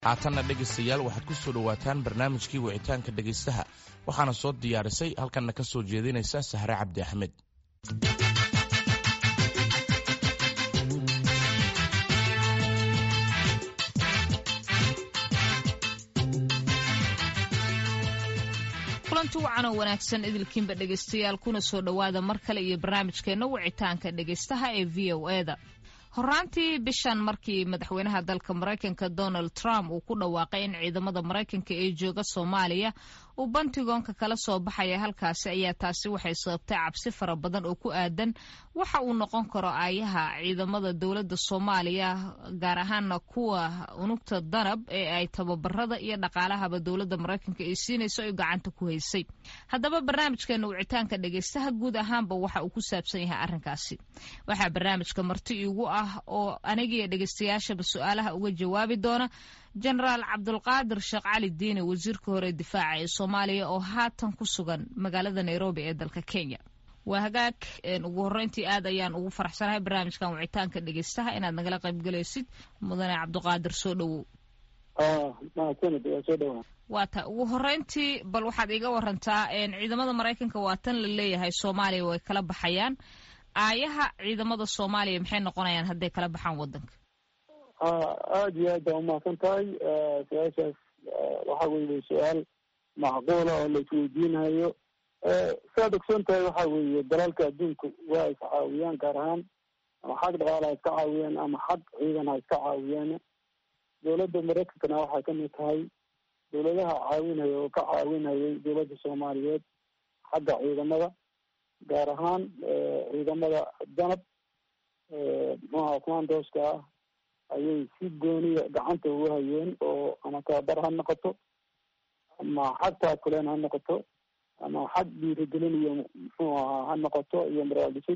haatanna dhegaystayaal waxaad ku soo dhowaataan barnaamijkii wicitaanka dhegaystaha waxaana soo diyaarisay halkanna ka soo jeedinaysa sahre cabdi axmed kulanti wacan oo wanaagsan idilkiinba dhegaystayaal kuna soo dhowaada mar kale iyo barnaamijkeenna wicitaanka dhegaystaha ee v o e da horaantii bishan markii madaxweynaha dalka maraykanka donald trump uu ku dhawaaqay in ciidamada maraykanka ee jooga soomaaliya uu bantigoonka kala soo baxaya halkaasi ayaa taasi waxay sababtay cabsi fara badan oo ku aadan waxa uu noqon karo aayaha ciidamada dowladda soomaaliya gaar ahaana kuwa unugta danab ee ay tababarada iyo dhaqaalahaba dowladda maraykanka ay siinayso ay gacanta ku haysay haddaba barnaamijkeena wicitaanka dhegaystaha guud ahaanba waxa uu ku saabsan yahay arrinkaasi waxaa barnaamijka marti iigu ah oo anigiiyo dhegaystayaashaba su-aalaha uga jawaabi doona jenaraal cabdulqaadir sheekh cali diine wasiirka hore difaaca ee soomaaliya oo haatan ku sugan magaalada nairobi ee dalka kenya waa hagaag ugu horreyntii aad ayaan ugu faraxsanahay barnaamijkan wicitaanka dhegaystaha inaad nagala qaybgalaysid mudane cabdiqaadir soo dhowow waa ta ugu horreyntii bal waxaad iiga warantaa ciidamada maraykanka waa tan la leeyahay soomaaliya way kala baxayaan aayaha ciidamada soomaaliya maxay noqonayaan hadday kala baxaan wadanka aada iyo aad baa umahadsan tahay su-aashaas waxa weeye su-aal macquula oo la isweydiinayo saad ogsoon tahay waxa weeye dalalka adduunku waa is caawiyaan gaar ahaan ama xag dhaqaala ha iska caawiyaan ama xag ciidan ha iska caawiyaan dowladda maraykankana waxay kamid tahay dowladaha caawinaya oo ka caawinayay dowladda soomaaliyeed xagga ciidamada gaar ahaan ciidamada danab muxuaha commandoska ah ayay si gooniya gacanta ugu hayeen oo ama tababar ha noqoto ama xag taakuleen ha noqoto ama xag dhiirigelin iyo muxuu ahaa ha noqoto iyo maraal dhisid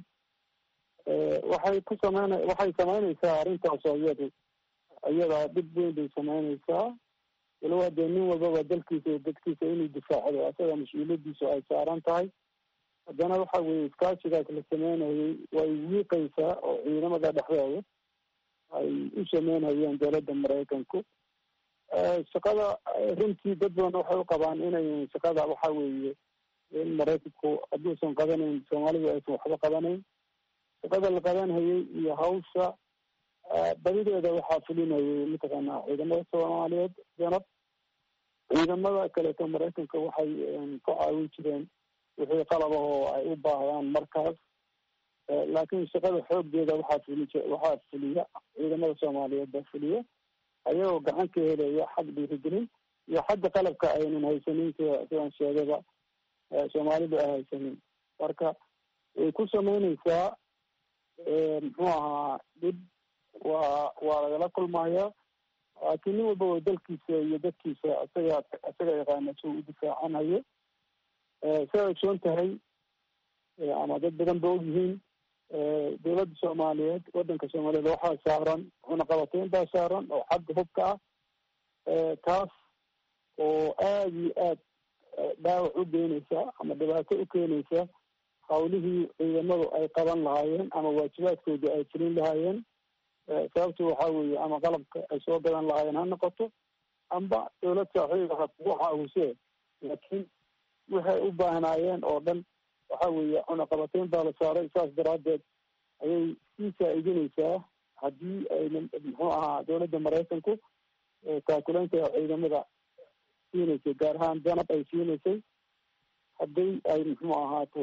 waxay ku sameyna waxay sameynaysaa arrintaas oo iyadu iyadaa dhib weyn bay sameynaysaa walowa dee nin walbaba dalkiisa iyo dadkiisa inuu difaacdo asaga mas-uuliyadiisu ay saaran tahay haddana waxa weeye iskaashigaas la sameynayay way wiiqaysaa oo ciidamada dhexdooda ay u sameynayeen dowladda maraykanku shaqada runtii dad badan waxay u qabaan inay shaqada waxa weeye in maraykanku hadduusan qabanayn soomaalidu aysan waxba qabanayn shaqada la qabanhayay iyo hawsha badideeda waxaa fulinayay mataqaanaa ciidamada soomaaliyeed danab ciidamada kaleeto maraykanka waxay ku caawin jireen wixii qalabah oo ay u baahdaan markaas laakiin shaqada xooggeeda waxaa fuli waxaa fuliya ciidamada soomaaliyeed baa fuliya ayagoo gacan ka helaya xag dhiirigelin iyo xagga qalabka aynan haysanin sida sidaan sheegayba soomaalidu ay haysanin marka way ku sameyneysaa muxuu ahaa dhib waa waa lagala kulmaya laakiin nin walbaba dalkiisa iyo dadkiisa isaga isaga yaqaana si uu u difaacanayo siday ogsoon tahay ama dad badan ba ogyihiin dowladda soomaaliyeed wadanka soomaaliyeed waxaa saaran cunaqabateyn baa saaran oo xagga hubka ah taas oo aada iyo aad dhaawac u keenaysa ama dhibaato u keenaysa hawlihii ciidamadu ay qaban lahaayeen ama waajibaadkoodii ay fulin lahaayeen sababtu waxa weeye ama qalabka ay soo gadan lahaayeen ha noqoto amba dowlad saaxiiba ha kugu caawise laakiin waxay u baahnaayeen oo dhan waxa weeye cunaqabateyn baa la saaray saas daraaddeed ayay sii faa-iidinaysaa haddii ayna muxuu ahaa dowladda maraykanku taakuleynta ciidamada siinaysay gaar ahaan danab ay siinaysay haddii ay muxuu ahaato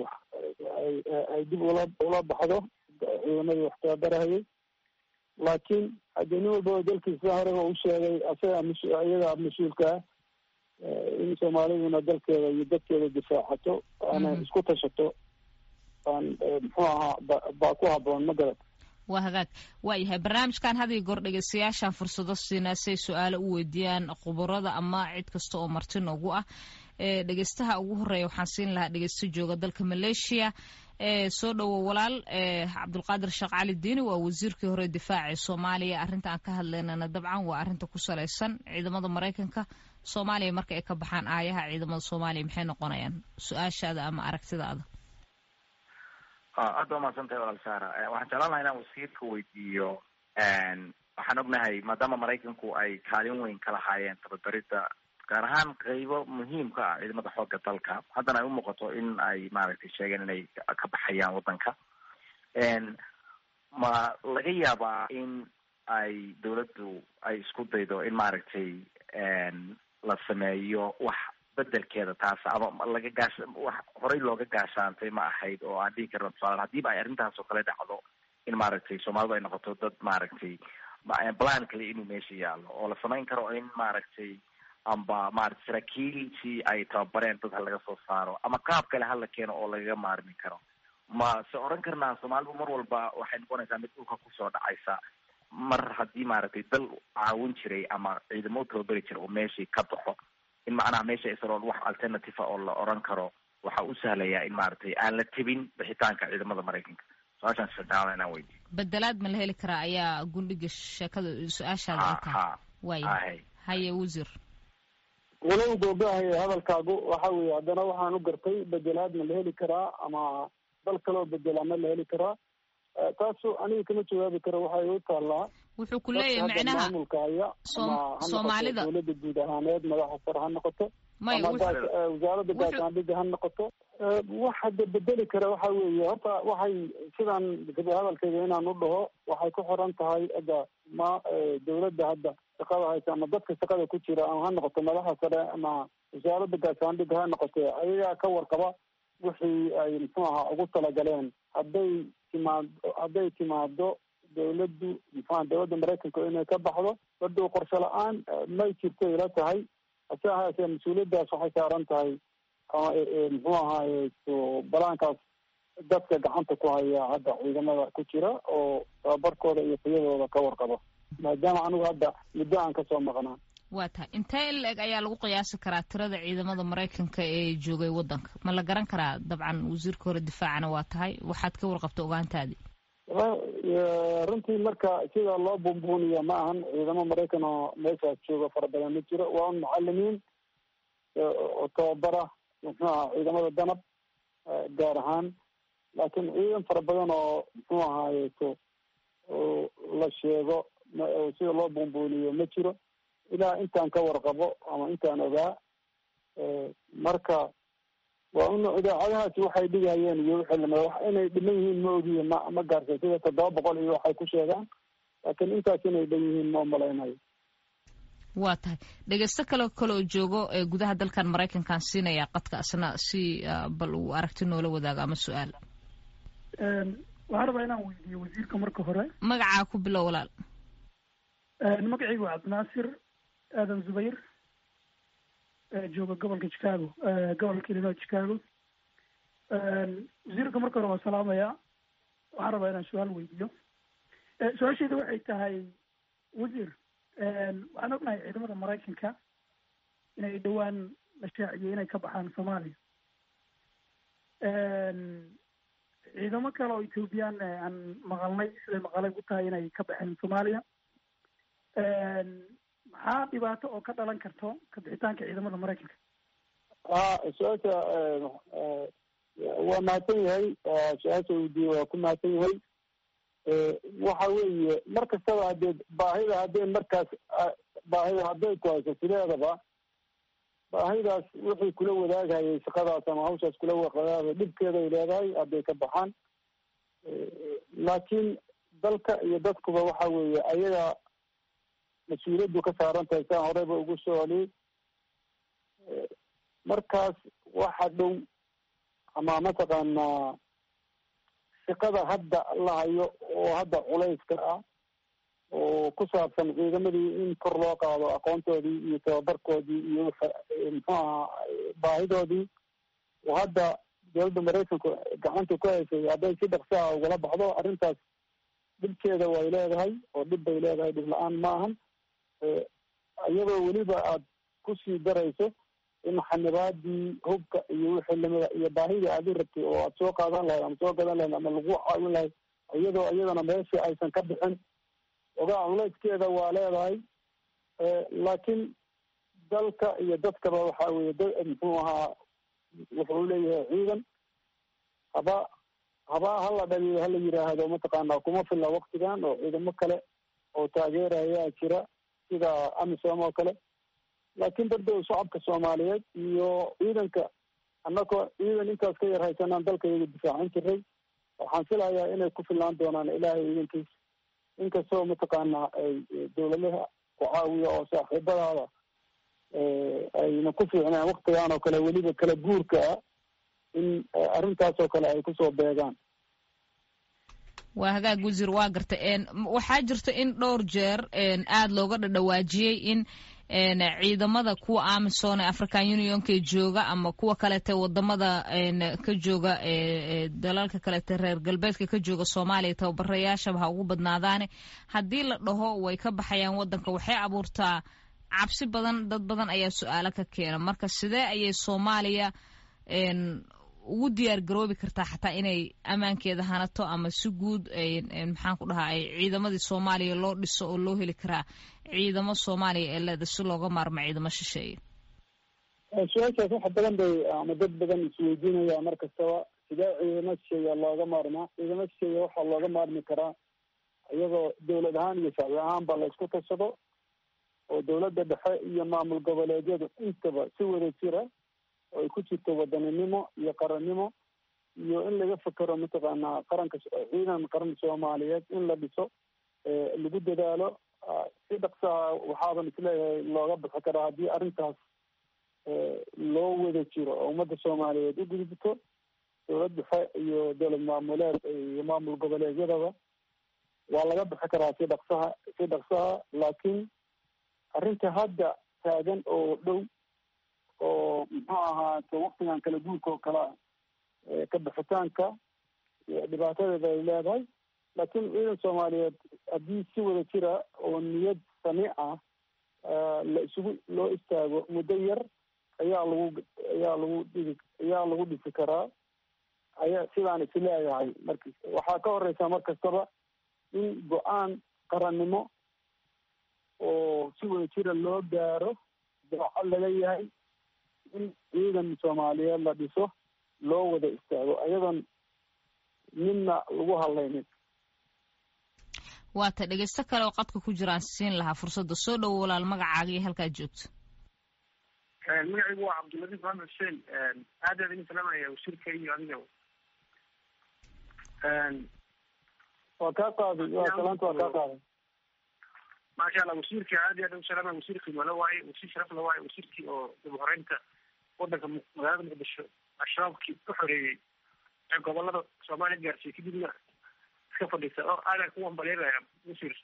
ay dib ula ula baxdo ciidamadii wax tababarahayay laakiin haddii nin walbaba dalkiisa horeba u sheegay asaga mas iyadaa mas-uulkaa in soomaaliduna dalkeeda iyo dadkeeda difaacato ana isku tashato aan muxuu ahaa baa ku haboon ma garad waa hagaag waayahay barnaamijkan had iyo goor dhegeystayaashaan fursado siinaa si ay su-aalo u weydiiyaan khubarada ama cid kasta oo marti noogu ah dhegeystaha ugu horeeya waxaan siin lahaa dhegeysto jooga dalka maleeshiya soo dhowo walaal cabdulqaadir sheekh cali diini waa wasiirkii hore difaaca ee soomaaliya arrinta aan ka hadlaynana dabcan waa arrinta ku salaysan ciidamada maraykanka soomaaliya marka ay ka baxaan aayaha ciidamada soomaaliya maxay noqonayaan su-aashaada ama aragtidaada aada waa mahadsan tahay walaal saara waxaan jeclaan lahaa inaan wasiirka weydiiyo waxaan ognahay maadaama maraykanku ay kaalin weyn ka lahaayeen tababaridda gaar ahaan qeybo muhiimka ah ciidamada xooga dalka haddana ay umuuqato in ay maaragtay sheegeen inay ka baxayaan waddanka ma laga yaabaa in ay dawladdu ay isku daydo in maaragtay la sameeyo wax bedelkeeda taas ama laga gaas wax horey looga gaashaantay ma ahayd oo aan dhihi karna tusaale hadiiba ay arrintaas oo kale dhacdo in maaragtay soomaalidu ay noqoto dad maaragtay plan kale inuu meesha yaalo oo la samayn karo in maaragtay amba maaragtay saraakiiltii ay tababareen dad ha laga soo saaro ama qaab kale hala keeno oo lagaga maarmi karo ma se oran karnaa soomaalidu mar walba waxay noqonaysaa mid dhulka kusoo dhacaysa mar haddii maaragtay dal caawin jiray ama ciidamo tababari jira oo meeshii ka baxo in macnaha meesha isaloon wax alternative a oo la oran karo waxa u sahlayaa in maaragtay aan la tebin bixitaanka ciidamada maraykanka su-aashaan sadexaad inaan weydiyo bedelaad ma la heli karaa ayaa gundhiga sheekada su-aashaada ay tahay waaya haye wasiir walow googahaya hadalkaagu waxa weeye haddana waxaan u gartay bedelaad ma la heli karaa ama dal kaloo bedelaa ma la heli karaa taasu aniga kama jawaabi karo waxay u taallaa wuxuu ku leeyahay macnaha maamulka haya ama ha noqoto dawladda guud ahaaneed madaxa sare ha noqoto ama wasaaradda gaashaandhigga ha noqoto wax hadda bedeli kara waxa weeye horta waxay sidaan hadalkayga inaan u dhaho waxay ku xiran tahay hadda ma dawladda hadda shaqada haysa ama dadka shaqada ku jira ama ha noqoto madaxa sare ama wasaaradda gaashaandhigga ha noqoto ayagaa ka warqaba wixii ay muxuu ahaa ugu talagaleen hadday timaad hadday timaado dawladdu muxuaha dawladda maraykanka inay ka baxdo baduu qorshe la-aan may jirto ila tahay hase ahaasee mas-uuliyaddaas waxay saaran tahay muxuu ahaaye balaankaas dadka gacanta ku haya hadda ciidamada ku jira oo tababarkooda iyo tayadooda ka warqabo maadaama anigu hadda muddo aan kasoo maqnaa waa tahay intee in la-eg ayaa lagu qiyaasi karaa tirada ciidamada maraykanka ee joogay waddanka ma la garan karaa dabcan wasiirka hore difaacana waa tahay waxaad ka warqabta ogaantaadii runtii marka sida loo buunbuuniya ma ahan ciidamo maraykan oo meeshaas jooga fara badan ma jiro waa un mucalimiin oo tababara muxuu aha ciidamada danab gaar ahaan laakiin ciidan fara badan oo muxuu ahaayeto la sheego sida loo buunbuuniyo ma jiro ilaa intaan ka warqabo ama intaan ogaa marka waa un idaacadahaasi waxay dhigayeen iyo wixii lamida wax inay dhiman yihiin ma ogiye ma ma gaarsa sida toddoba boqol iyo waxay ku sheegaan laakiin intaas inay dhan yihiin ma umalaynayo waa tahay dhegeysto kale kale oo joogo ee gudaha dalkan maraykankan siinaya qadka asna si bal uu aragti noola wadaago ama su-aal waxaan rabaa inaan weydiiyo wasiirka marka hore magacaa ku bilow walaal magacaygu waa cabdinaasir aadan zubayr jooga gobolka chicago gobolka illinois chicago wasiirka marka hore waa salaamaya waxaan rabaa inaan su-aal weydiiyo su-aashayda waxay tahay wasiir waxaan ognahay ciidamada maraykanka inay dhowaan la shaaciyey inay ka baxaan soomaaliya ciidamo kale oo ethoobiyan aan maqalnay siday maqalay ku tahay inay ka baxeen soomaaliya maxaa dhibaato oo ka dhalan karto ka bixitaanka ciidamada maraykanka a su-aasha waa mahadsan yahay su-aasha weydiiye waa ku mahadsan yahay waxa weeye mar kastaba haddee baahida haddee markaas baahida hadday ku hayso sideedaba baahidaas wixii kula wadaagayay shaqadaas ama hawshaas kula wadaagay dhibkeeday leedahay hadday ka baxaan laakiin dalka iyo dadkuba waxa weeye ayaga mas-uuliyaddu ka saaran tahay saan horeyba ugu soo celiyey markaas waxa dhow ama mataqaanaa shaqada hadda la hayo oo hadda culayska ah oo ku saabsan ciidamadii in kor loo qaado aqoontoodii iyo tababarkoodii iyo muxuu ahaa baahidoodii oo hadda dowladda maraykanku gacanta ku haysay hadday si dhaqsaha ugala baxdo arrintaas dhibkeeda way leedahay oo dhib bay leedahay dhib la-aan ma ahan iyadoo weliba aad kusii darayso in xanibaadii hubka iyo wixii lamida iyo baahidii aad u rabtay oo aad soo qaadan lahayd ama soo gadan lahayd ama lagu caawin lahayd iyadoo iyadana meeshii aysan ka bixin ogaa culayskeeda waa leedahay laakiin dalka iyo dadkaba waxa weye da muxuu ahaa wuxuu leeyahay ciidan haba haba hala dhaliyo hala yiraahdo mataqaana kuma filla waktigan oo ciidamo kale oo taageerayaa jira sida amisom oo kale laakiin dardow shacabka soomaaliyeed iyo ciidanka annagoo ciidan intaas ka yar haysanaan dalkayga difaacin jiray waxaan filayaa inay ku filnaan doonaan ilaahay ciidankiis inkastoo mataqaanaa ay dawladaha ku caawiya oo saaxiibadaada ayna ku fiicnaan waktigaan oo kale weliba kala guurka ah in arrintaas oo kale ay kusoo beegaan waa hagaag wasiir waa garta waxaa jirta in dhowr jeer aada looga dhadhawaajiyey in ciidamada kuwa amisom ee african unionka jooga ama kuwa kalete wadamada ka jooga dalalka kalete reer galbeedka ka jooga soomaaliya tababarayaashaba ha ugu badnaadaane haddii la dhaho way ka baxayaan wadanka waxay abuurtaa cabsi badan dad badan ayaa su-aalo ka keena marka sidee ayay soomaaliya ugu diyaar garoobi kartaa xataa inay ammaankeeda hanato ama si guud maxaan ku dhahaa ciidamadii soomaaliya loo dhiso oo loo heli karaa ciidamo soomaaliya ee leeda si looga maarmo ciidamo shisheeye su-aashaas wax badan bay ama dad badan isweydiinaya mar kastaba sidee ciidamo shisheeya looga maarmaa ciidamo shisheeya waxaa looga maarmi karaa iyagoo dawlad ahaan iyo shacbi ahaanba la isku tashado oo dawladda dhexe iyo maamul goboleedyadu intaba si wada jira oo ay ku jirto wadaninimo iyo qarannimo iyo in laga fekero mataqaanaa qaranka ciidan qaran soomaaliyeed in la dhiso lagu dadaalo si dhaqsaha waxaaban isleeyahay looga bixi karaa haddii arrintaas loo wada jiro oo ummadda soomaaliyeed u gudubto dawlad dhexe iyo dowlad maamuleed iyo maamul goboleedyadaba waa laga bixi karaa si dhaqsaha si dhaqsaha laakiin arrinta hadda taagan oo dhow oo muxuu ahaato waktigan kala guurka oo kale ah ka bixitaanka dhibaatadeeda ay leedahay laakiin ciidan soomaaliyeed haddii si wada jira oo niyad sami ah la isugu loo istaago muddo yar ayaa lagu ayaa lagu dhigi ayaa lagu dhisi karaa ayaa sidaan is leeyahay marka waxaa ka horeysa mar kastaba in go-aan qarannimo oo si wada jira loo gaaro dooco laga yahay in ciidan soomaaliyeed la dhiso loo wada istaago ayadoon midna lagu hadlaynin waata dhegeysto kale oo qadka ku jiraan siin lahaa fursadda soo dhowo walaal magacaaga iyo halkaad joogto magacaygu waa cabdiladiif maxamed xuseen aad aad idin salaamaya wasiirka iyo adiga waa kaa qaaday waa salaanta waa kaa qaaday maasha allah wasiirka aad iyo aad ugu salaamaya wasiir qiimalo waaye wasiir sharaf la waaye wasiirkii oo dib uhoreynta wadanka magaalada muqdisho al-shabaabkii ku xoreeyey ee gobolada soomaaliya gaarsiiyey kadibna iska fadhiisa oo aadaan ku wambaleynaya wasiir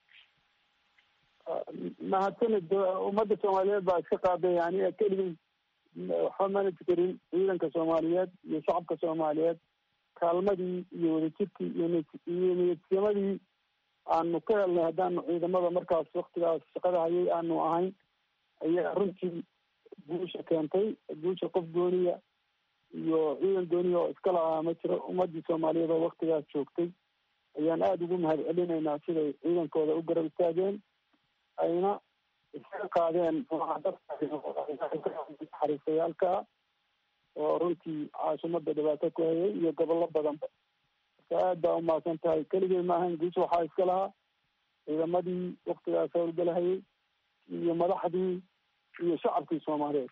mahadsanid ummadda soomaaliyeed baa iska qaaday aniga keligii waxba mana fikerin ciidanka soomaaliyeed iyo shacabka soomaaliyeed kaalmadii iyo wadajirkii iyo niyadsimadii aanu ka helnay haddaanu ciidamada markaas waktigaas shaqada hayay aanu ahayn ayaa runtii guusha keentay guusha qof gooniya iyo ciidan gooniya oo iska lahaa ma jiro ummadii soomaaliyeed oo waktigaas joogtay ayaan aada ugu mahad celinaynaa siday ciidankooda u garab istaageen ayna iskaga qaadeen xariisayaalka oo runtii caasimadda dhibaato ku hayay iyo gobollo badanba marka aad baa umahadsan tahay keligay maahayn guus waxaa iska lahaa ciidamadii waktigaas howlgalahayay iyo madaxdii iyo shacabkii soomaaliyeed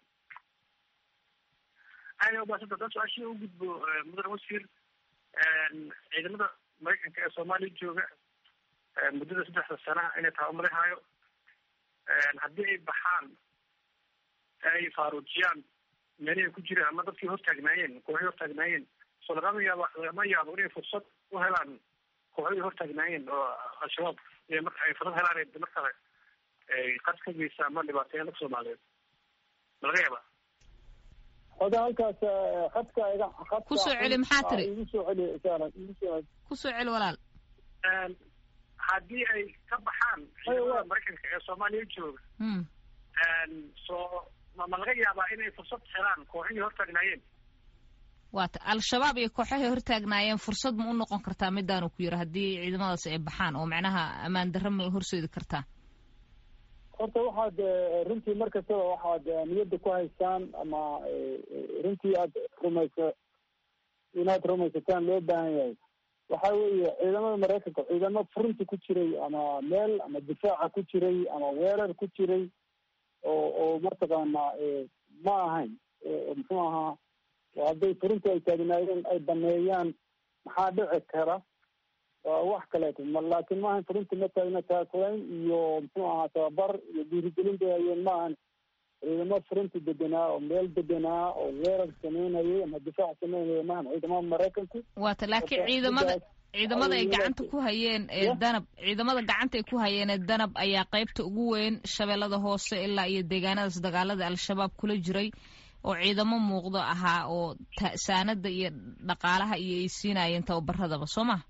aada umahadsanta haddaan su-aashii u gudbo mudan wasiir ciidamada maraykanka ee soomaaliya jooga muddada saddexda sana inay tabamarihaayo haddii ay baxaan ay faaruujiyaan meelihii ku jiraan ama dadkii hortaagnaayeen kooxii hortaagnaayeen so lagama yaabo lagama yaabo inay fursad u helaan kooxdii hortaagnaayeen oo al-shabaab marka ay fursad helaan markale ay qad ka geysa ama dhibaateeyaan dadka soomaaliyeed ma laga yaaba oda halkaas khadka iga khadka kusoo celi maxaa tiri igu soo celi isaaran igu soo kusoo celi walaal haddii ay ka baxaan ciidamada maraykanka ee soomaaliya jooga so ma ma laga yaabaa inay fursad helaan kooxihii hortaagnaayeen waata al-shabaab iyo kooxahay hortaagnaayeen fursad ma u noqon kartaa midaanu ku yiri haddii ciidamadaas ay baxaan oo macnaha ammaan darra ma horseedi kartaa horta waxaad runtii mar kastaba waxaad niyadda ku haystaan ama runtii aad rumaysa inaad rumaysataan loo baahan yahay waxa weeye ciidamada maraykanka ciidamo furunta ku jiray ama meel ama difaaca ku jiray ama weerar ku jiray oo oo mataqaanaa ma ahayn muxuu ahaa hadday furunta ay taagnaayeen ay baneeyaan maxaa dhici kara waa wax kaleeto ma laakiin ma ahayn furunta ma taagna taakulayn iyo muxuu ahaa tababar iyo dhiirigelin bay hayeen ma ahan ciidamo furunta deganaa oo meel deganaa oo weerar sameynayay ama difaac sameynaya maahan ciidamada maraykanku waata laakiin ciidamada ciidamada ay gacanta ku hayeen ee danab ciidamada gacanta ay ku hayeen ee danab ayaa qaybta ugu weyn shabeellada hoose ilaa iyo deegaanadaas dagaalada al-shabaab kula jiray oo ciidamo muuqdo ahaa oo saanada iyo dhaqaalaha iyo ay siinayeen tababaradaba soo ma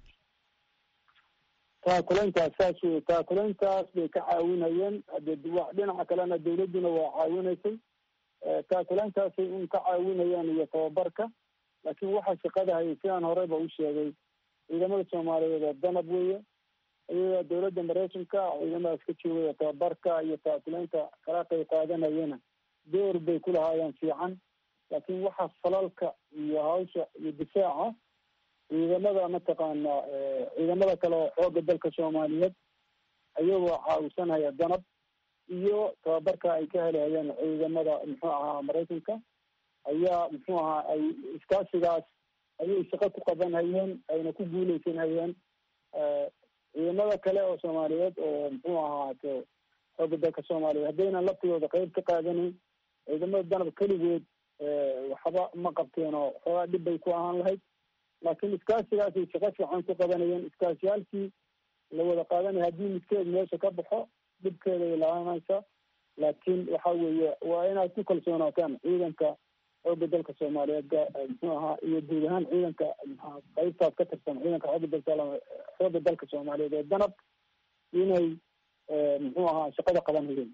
taakulayntaas saas wey taakulayntaas bay ka caawinayeen hade dhinaca kalena dawladduna waa caawinaysay taakulayntaasay un ka caawinayaan iyo tababarka laakiin waxa shaqada hayay sidaan horeyba u sheegay ciidamada soomaaliyeed oo danab weeye iyagaa dawladda maraykanka ciidamadaas ka joogaya tababarka iyo taakulaynta kala qayb qaadanayana door bay ku lahaayeen fiican laakiin waxa falalka iyo hawsha iyo difaaca ciidamada mataqaana ciidamada kale oo xooga dalka soomaaliyeed ayagoo caawisanaya danab iyo tababarka ay ka helahayeen ciidamada muxuu ahaa maraykanka ayaa muxuu ahaa ay iskaasigaas ayay shaqo ku qaban hayeen ayna ku guuleysan hayeen ciidamada kale oo soomaaliyeed oo muxuu ahaato xooga dalka soomaaliyeed haddaynan laftigooda qeyb ka qaadanin ciidamada danab keligood waxba ma qabteen oo xoogaa dhib bay ku ahaan lahayd laakiin iskaasigaasay shaqo fiican ku qabanayeen iskaasiyaalkii la wada qaadanaya haddii midkeed meesha ka baxo dhibkeeda ay laaanaysa laakiin waxa weeye waa inaad ku kalsoonaataan ciidanka xooga dalka soomaaliyeed muxuu ahaa iyo guud ahaan ciidanka mxua qaybtaas ka tirsan ciidanka xooga dalka xooga dalka soomaaliyeed ee danab inay muxuu ahaa shaqada qaban hayeen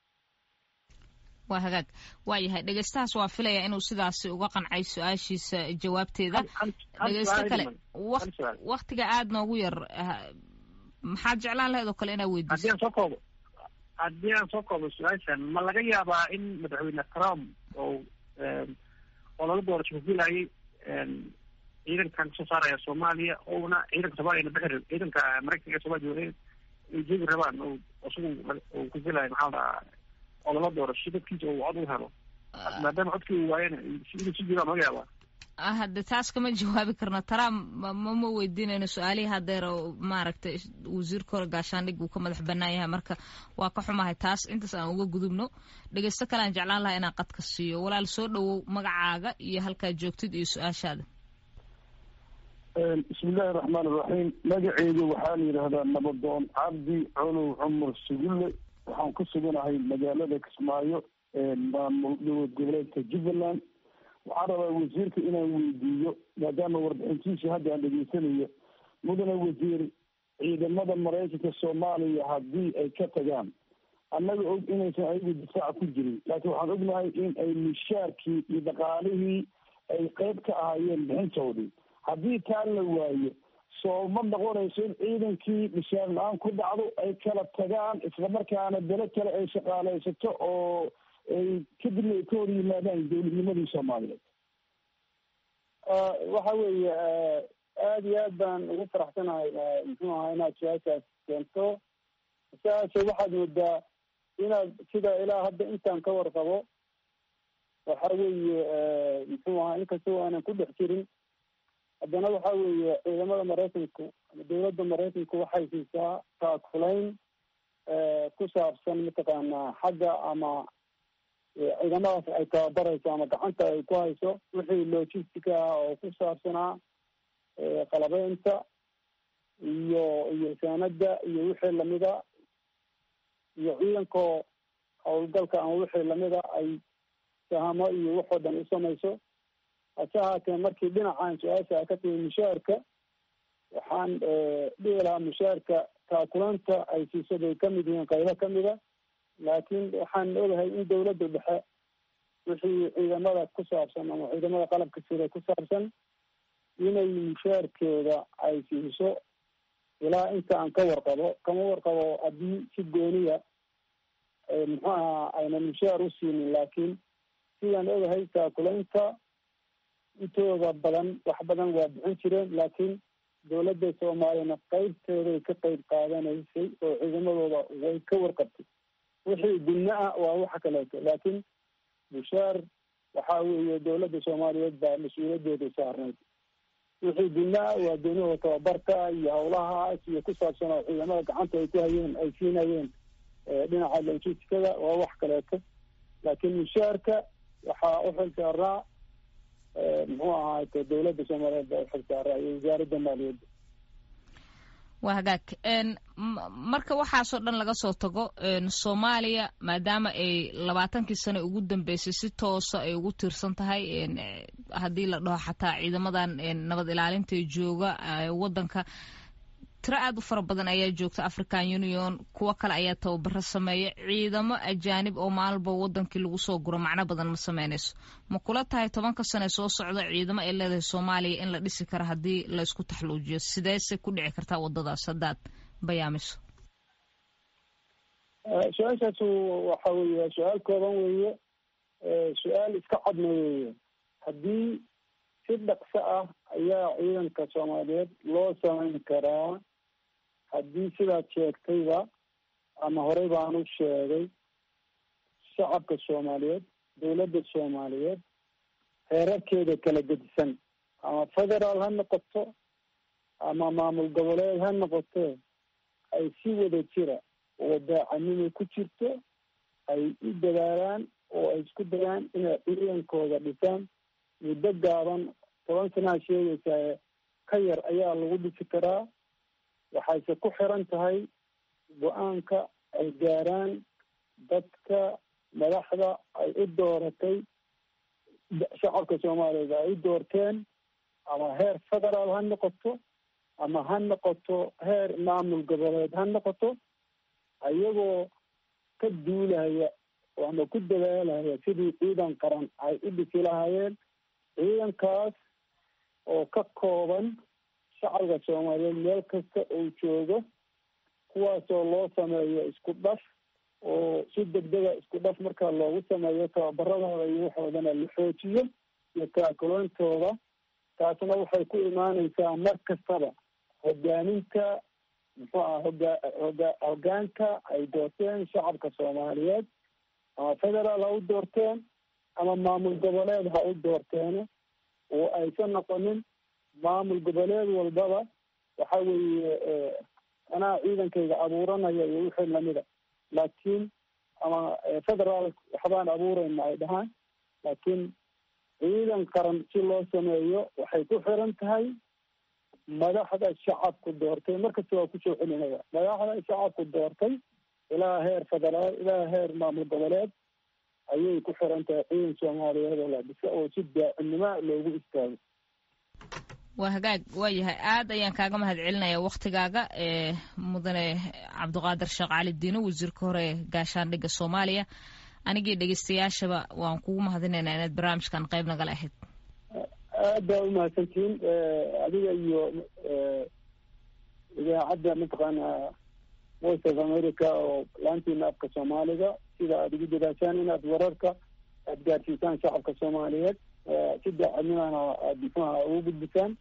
waa hagaag waa yahay dhegeystahaas waa filaya inuu sidaasi uga qancay su-aashiisa jawaabteeda dhegeysto kale waktiga aada noogu yar maxaad jeclaan lahayd oo kale inaa weydiiso haddii aan soo koobo haddii aan soo koobo su-aashan ma laga yaabaa in madaxweyne trump oo olala doorasho kufilayay ciidankan kasoo saaraya soomaaliya ouna ciidanka soomaliya na bixi ciidanka maraykanka ee somalia ay joogi rabaan o isagu uu kufilayo maxaa la dhahaa olala doorasho dadkiisa uu cod u helo maadaama codkii uu waayana inuu si jiraan laga yaabaa hadde taas kama jawaabi karno trump mama weydiinayno su-aalihii hadeer oo maaragtay wasiirka hore gaashaandhig uu ka madax banaan yahay marka waa ka xumahay taas intaas aan uga gudubno dhegeysto kale aan jeclaan lahaa inaan qadka siiyo walaal soo dhawow magacaaga iyo halkaad joogtid iyo su-aashaada bismillahi raxmaan iraxiim magaceedu waxaa la yidhaahdaa nabadoon cabdi colow cumar sugulle waxaan ku suganahay magaalada kismaayo maamul dowlad goboleedka jubbaland waxaan rabaa wasiirka inaan weydiiyo maadaama warbixintiisa hadda aan dhegeysanayo mudane wasiir ciidamada maraykanka soomaaliya haddii ay ka tagaan annaga og inaysan ayagu difaaca ku jirin laakiin waxaan ognahay in ay mishaarkii iyo dhaqaalihii ay qeyb ka ahaayeen bixintoodii haddii taa la waayo soo ma noqonayso in ciidankii mishaar la-aan ku dhacdo ay kala tagaan islamarkaana belo kale ay shaqaaleysato oo ay kadibna ay ka hor yimaadaan dowladnimadii soomaaliyeed waxa weeye aada iyo aad baan ugu faraxsanahay muxuu ahaa inaad su-aashaas keento su-aasha waxaad moodaa inaad sida ilaa hadda intaan ka warqabo waxa weeye muxuu ahaa inkastoo aanan ku dhex jirin haddana waxa weeye ciidamada maraykanku ama dowladda maraykanku waxay siisaa taakulayn ku saabsan mataqaanaa xagga ama ciidamadaas ay tababarayso ama gacanta ay ku hayso wixii logistica ah oo ku saabsanaa qalabeynta iyo iyo saanada iyo wixii lamida iyo ciidankoo howlgalka ama wixii lamida ay sahamo iyo waxoo dhan u samayso hase haatee markii dhinacan su-aasha ka timi mushaarka waxaan dhihi lahaa mushaarka taakulanta ay siiso bay kamid yihiin qaybo kamida laakiin waxaan ogahay in dawladda dhexe wixii ciidamada ku saabsan ama ciidamada qalabka sida ku saabsan inay mushaarkeeda ay siiso ilaa inta aan ka warqabo kama warqabo haddii si gooniya muxuu ahaa aynan mushaar u siinin laakiin sidaan ogahay taakulaynta intooda badan wax badan waa bixin jireen laakiin dowladda soomaaliyana qaybteeday ka qayb qaadanaysay oo ciidamadooda way ka warqabtay wixii gunno ah waa waxa kaleeto laakiin bushaar waxaa weeye dowladda soomaaliyeed baa mas-uuliyaddeeda saarnayd wixii gunno ah waa goonihooda tababarka iyo hawlahaas iyo ku saabsan oo ciidamada gacanta ay ku hayeen ay siinayeen dhinaca logistikada waa wax kaleeto laakiin mushaarka waxaa u xil saaraa muxuu ahaate dowladda soomaaliyeed baa uxil saaraa iyo wasaaradda maaliyadda waa hagaag marka waxaasoo dhan laga soo tago soomaaliya maadaama ay labaatankii sane ugu dambeysay si toosa ay ugu tiirsan tahay haddii la dhaho xataa ciidamadan nabad ilaalinta jooga wadanka tiro aad u fara badan ayaa joogta african union kuwo kale ayaa tababaro sameeya ciidamo ajaanib oo maalba wadankii lagu soo guro macno badan ma sameynayso ma kula tahay tobanka sane soo socda ciidamo ay leedahay soomaaliya in la dhisi karo haddii laysku taxluujiyo sideese ku dhici kartaa wadadaas haddaad bayaamiso su-aashaas waxa weeye su-aal kooban weeye su-aal iska cadna weeye haddii si dhaqso ah ayaa ciidanka soomaaliyeed loo samayn karaa haddii sidaad sheegtayba ama horey baan u sheegay shacabka soomaaliyeed dowladda soomaaliyeed heerarkeeda kala gedisan ama federaal ha noqoto ama maamul goboleed ha noqotee ay si wada jira oo daacanimo ku jirto ay u dadaalaan oo ay isku dayaan inay ciidankooda dhisaan muddo gaaban toban sanaa sheegaysaa ka yar ayaa lagu dhisi karaa waxayse ku xiran tahay go-aanka ay gaaraan dadka madaxda ay u dooratay shacabka soomaaliyeed ay u doorteen ama heer federaal ha noqoto ama ha noqoto heer maamul goboleed ha noqoto ayagoo ka duulaya ama ku dadaalaya sidii ciidan qaran ay u dhisi lahaayeen ciidankaas oo ka kooban shacabka soomaaliyeed meel kasta uu joogo kuwaasoo loo sameeyo isku dhaf oo si degdega isku dhaf markaa loogu sameeyo tababaradooda iyo waxoodana la xoojiyo iyo taakuloontooda taasna waxay ku imaaneysaa mar kastaba hogaaminta muxuu aha hogaa hoga hogaanka ay doorteen shacabka soomaaliyeed ama federaal ha u doorteen ama maamul goboleed ha u doorteene oo aysan noqonin maamul goboleed walbaba waxa weeye anaa ciidankayga abuuranaya iyo wixii lamida laakiin ama federaal waxbaan abuurayna ay dhahaan laakiin ciidan qaran si loo sameeyo waxay ku xiran tahay madaxda shacabku doortay markasta waa kusoo celinaya madaxda shacabku doortay ilaa heer federaal ilaa heer maamul goboleed ayay ku xiran tahay ciidan soomaaliyeed oo la dhisa oo si daacimnimo loogu istaago waa hagaag waa yahay aad ayaan kaaga mahad celinaya waktigaaga ee mudane cabdiqaadir sheekh cali diino wasiirka hore ee gaashaandhigga soomaaliya anigii dhegeystayaashaba waan kugu mahadinaynaa inaad barnaamijkan qayb nagala ahayd aad baa umahadsantihiin adiga iyo idaacadda mataqaana voice of america oo laantiina afka soomaaliga sida aada ugu dadaashaan inaad wararka aada gaarsiisaan shacabka soomaaliyeed si daacadnimana aada muxuaha ugu gudbisaan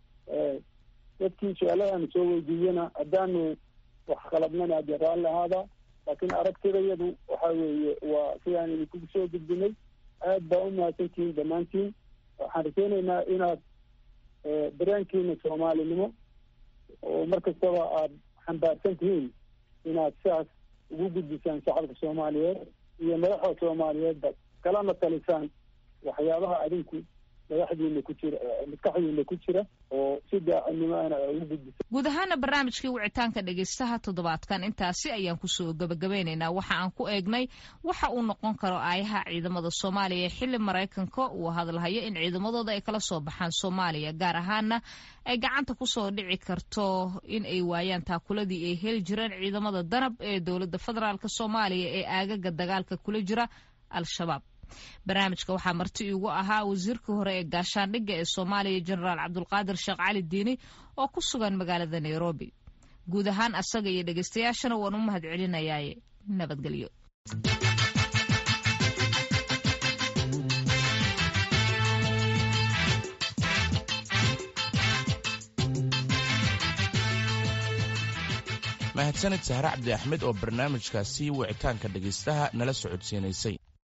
dadkii su-aaladan soo weydiiyana haddaanu wax khalabnana ade raalli ahaada laakiin aragtidayadu waxa weeye waa sidaan idinkugu soo gudbinay aad baa umahadsantihiin dhammaantiin waxaan rajeyneynaa inaad dareenkiina soomaalinimo oo mar kastaba aada xambaarsan tihiin inaad sidaas ugu gudbisaan shacabka soomaaliyeed iyo madaxda soomaaliyeedba kalana talisaan waxyaabaha adinku madaxdiina ku jira maskaxdiina ku jira oo si daacadnimoana ugu gudbisa guud ahaana barnaamijkii wicitaanka dhegaystaha toddobaadkan intaasi ayaan kusoo gabagabeynaynaa waxa aan ku eegnay waxa uu noqon karo aayaha ciidamada soomaaliya xilli maraykanka uu hadalhayo in ciidamadooda ay kala soo baxaan soomaaliya gaar ahaana ay gacanta kusoo dhici karto in ay waayaan taakuladii ay heli jireen ciidamada danab ee dowladda federaalk soomaaliya ee aagaga dagaalka kula jira al-shabaab barnaamijka waxaa marti iigu ahaa wasiirkii hore ee gaashaandhigga ee soomaaliya jenaraal cabdulqaadir sheekh cali diini oo ku sugan magaalada nairobi guud ahaan asaga iyo dhegeystayaashana waan u mahad celinayaaye nabadgelyo mahadsanid sahre cabdi axmed oo barnaamijkaasi wicitaanka dhegaystaha nala socodsiinaysay